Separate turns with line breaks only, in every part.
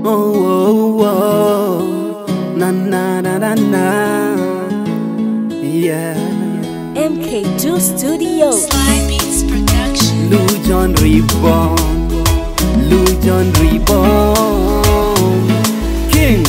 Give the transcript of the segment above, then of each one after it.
Oh, oh, oh. Na na na na na. Yeah.
MK2 Studios.
Sly Beats Production.
Lujon Reborn. Lujon Reborn. King.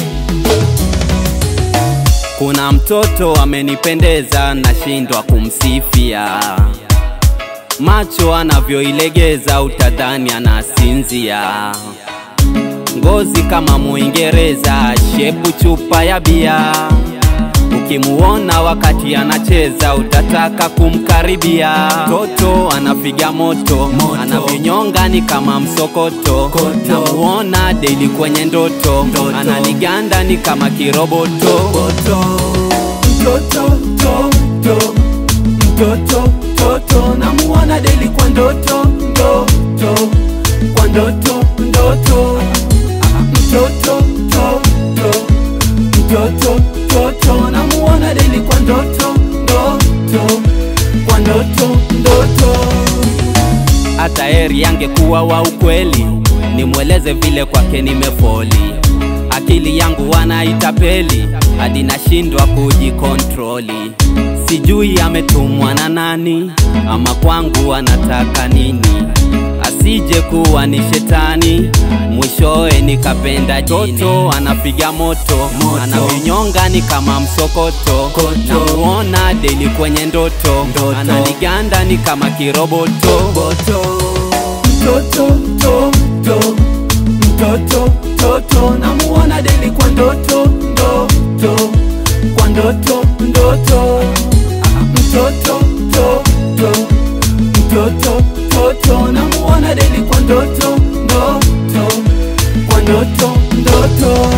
Kuna mtoto amenipendeza, nashindwa kumsifia. Macho anavyoilegeza, utadhani anasinzia. Ngozi kama Muingereza, shepu chupa ya bia. Ukimuona wakati anacheza utataka kumkaribia. Toto anapiga moto, anavinyonga ni kama msokoto. Namuona daily kwenye ndoto, ananiganda ni kama kiroboto. Mtoto, toto, mtoto, toto, namuona daily kwa ndoto, ndoto, kwa ndoto, ndoto. Mtoto, toto, mtoto mtoto namuona deli kwa ndoto ndoto kwa ndoto ndoto hata heri angekuwa wa ukweli nimweleze vile kwake nimefoli akili yangu wanaitapeli hadi nashindwa kujikontroli sijui ametumwa na nani ama kwangu anataka nini asije kuwa ni shetani mwishowe nikapenda jini toto anapiga moto, moto. anavinyonga ni kama msokoto namuona deli kwenye ndoto, ndoto. ananiganda ni kama kiroboto Boto. mtoto toto mtoto toto namuona deli kwa ndoto ndoto kwa ndoto ndoto mtoto toto mtoto toto namuona deli kwa ndoto ndoto kwa ndoto ndoto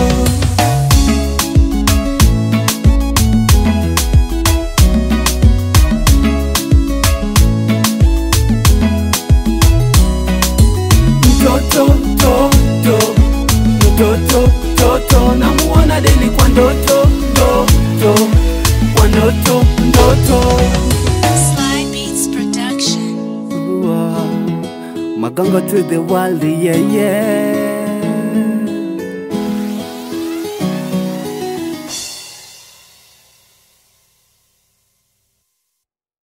mtoto toto mtoto toto namuona deli kwa ndoto ndoto kwa ndoto ndoto
Sly Beats Production.
Magongo to the world, yeah, yeah.